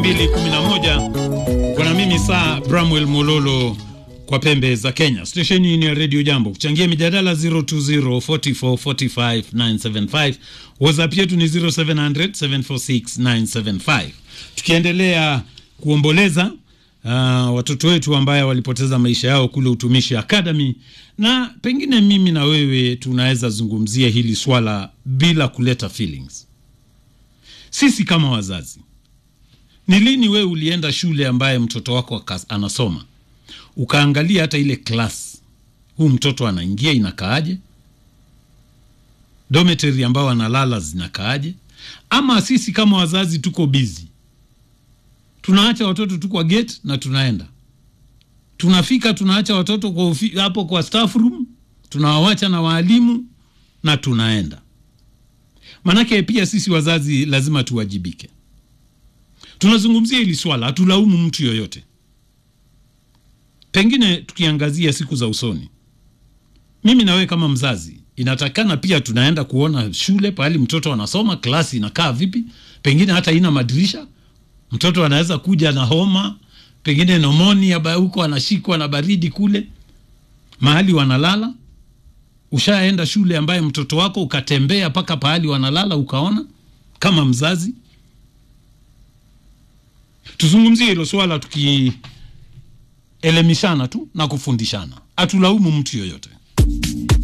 211 kuna mimi saa Bramwell Mololo kwa pembe za Kenya. Stesheni ni ya Radio Jambo. Kuchangia mijadala 0204445975. WhatsApp yetu ni 0700746975. Tukiendelea kuomboleza uh, watoto wetu ambaye walipoteza maisha yao kule Utumishi Academy, na pengine mimi na wewe tunaweza zungumzia hili swala bila kuleta feelings. Sisi kama wazazi ni lini wewe ulienda shule ambaye mtoto wako anasoma ukaangalia hata ile class huu mtoto anaingia inakaaje, dormitory ambao analala zinakaaje? Ama sisi kama wazazi tuko busy, tunaacha watoto tu kwa gate na tunaenda, tunafika tunaacha watoto kwa ufi, hapo kwa staff room, tunawawacha na waalimu na tunaenda. Manake pia sisi wazazi lazima tuwajibike. Tunazungumzia hili swala, hatulaumu mtu yoyote. Pengine tukiangazia siku za usoni, mimi na wewe kama mzazi, inatakikana pia tunaenda kuona shule pahali mtoto anasoma, klasi inakaa vipi, pengine hata ina madirisha. Mtoto anaweza kuja na homa, pengine nomonia huko, anashikwa na baridi kule mahali wanalala. Ushaenda shule ambaye mtoto wako ukatembea mpaka pahali wanalala ukaona, kama mzazi tuzungumzie hilo swala tukielemishana tu na kufundishana, hatulaumu mtu yoyote.